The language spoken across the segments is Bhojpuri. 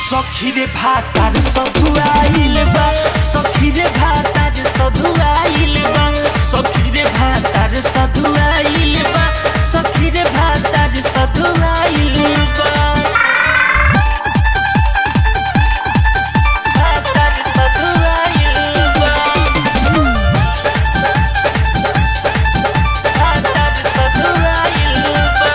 सखी रे भातार सधुआइल बा सखी रे भातार सधुआइल बा सखी रे भातार सधुआइल बा सखी रे भातार सधुआइल बा भातार सधुआइल बा भातार सधुआइल बा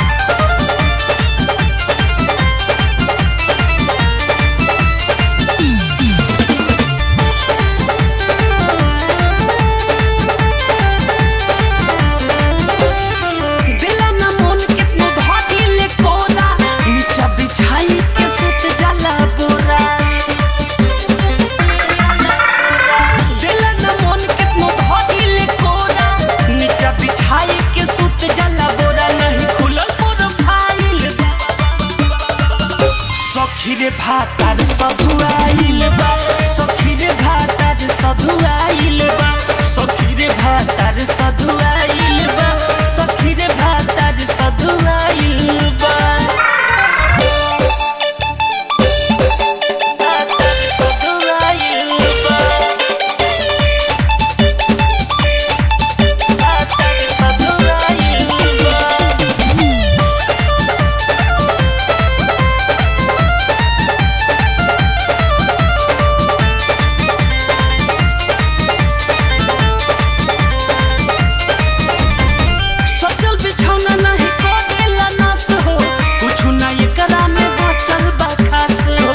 दिला न मन कितनो धाटी ले कोरा नीचा बिछाई के सुत जाला बोरा दिला न मन कितनो धाटी ले कोरा नीचा बिछाई के सुत जाला बोरा नहीं खुलल प्रोफाइल सखी रे भातार सधुआइल बा सखी रे भातार सधुआइल बा सखी रे भातार सधुआइल बा सखी रे भातार सधुआइल बा भातार सधुआइल बा भातार सधुआइल बा सचल बिछौना नहीं करेला नास हो कुछु ना एकरा में बचल बा खास हो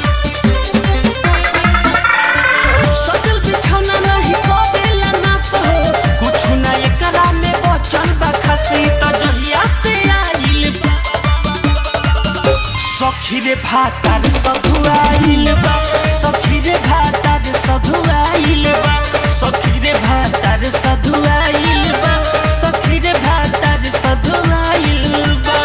सचल बिछौना नहीं करेला नास हो कुछु ना एकरा में बचल बा खास ई त जहिया से आइल बा सखी रे भातार सधुआइल बा सखी रे भातार सधुआइल बा सखी रे भातार सधुआइल बा सखी रे भातार सधुआइल बा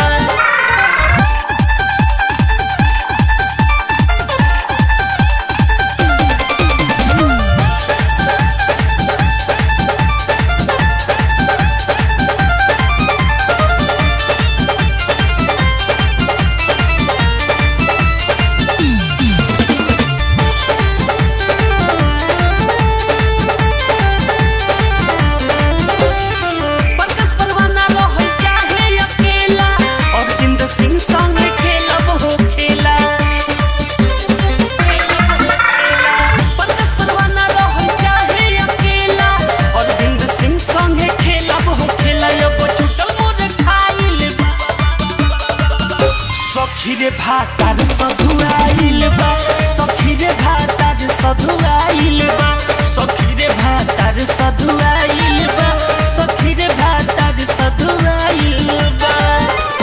परकस परवाना रहल चाहे अकेला और जिंद सिंह संग खेलब हो खेला परकस परवाना रहल चाहे अकेला और जिंद सिंह संग खेलब हो खेला अब छुटल मोर खाइल सखी रे भातार सधुआइल बा सखी रे भातार सधुआइल बा सखी रे भातार सधुआइल बा सखी रे भातार सधुआइल बा